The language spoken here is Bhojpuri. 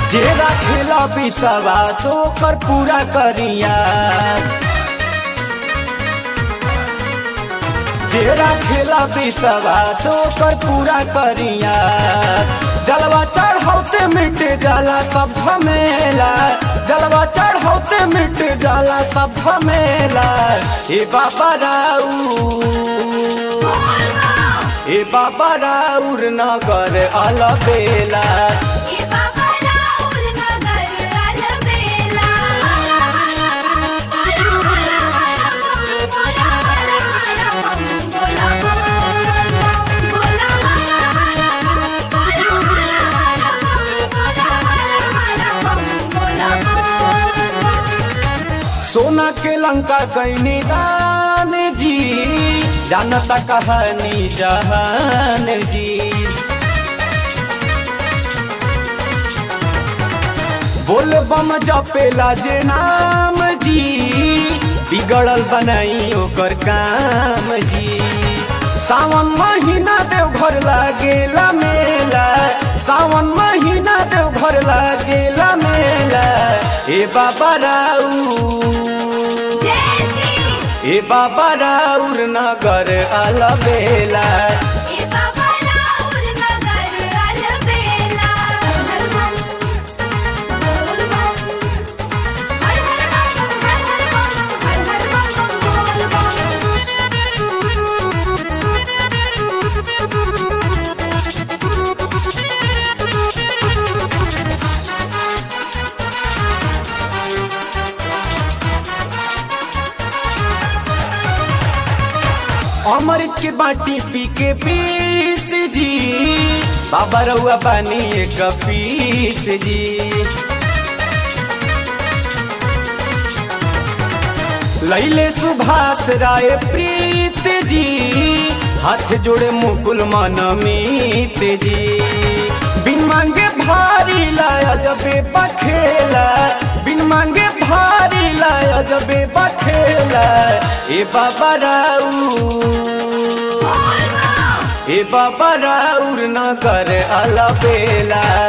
जे राखेला विश्वास ओकर पूरा करिया जे राखेला विश्वास ओकर पूरा करिया जलवा चढ़ौते मिट जाला सब झमेला जलवा चढ़ौते मिट जाला सब झमेला ए बाबा राऊ ए बाबा राउर नगर अलबेला ये बाबा राउर नगर अलबेला सोना के लंका कैनी दान जी जानता कहानी जहान जी बोल बम जपेला जे नाम जी बिगड़ल बनाई ओकर काम जी सावन महीना देव घर लागेला मेला सावन महीना देव घर लागेला मेला ए बाबा राऊ ए बाबा राउर नगर अलबेला ये बाबा राउर नगर अलबेला हर मन बोल बम हर हर बम हर हर बम हर हर बम बोल अमृत के बाटी पी के पीस जी बाबा रउआ पानी एक पीस जी लैले सुभाष राय प्रीत जी हाथ जोड़े मुकुल मनमीत जी बिन मांगे भारी लाया जबे बखेला बिन मांगे भारी लाया जबे बखेला ए बाबा राऊ ए बाबा राउर न कर अलबेला